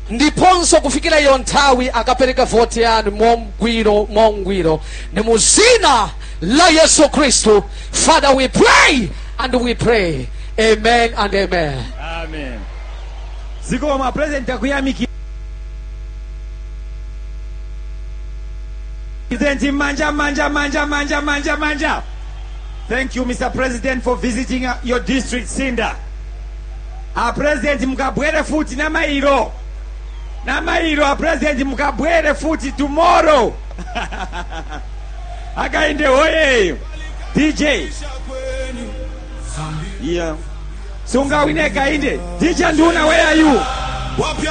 ndiponso kufikira iyo nthawi akapereka voti yanu mongwiro mongwiro ni mu zina la yesu khristu father we pray and we pray amen and amen amen zikoma purezidenti akuyamikira President manja manja manja manja manja manja thank you mr president for visiting uh, your district sinda a president mukabwere futi namayiro namayiro a president mukabwere futi tomorrow akainde hoyeyo dj yeah sungawine kainde dj nduna where are you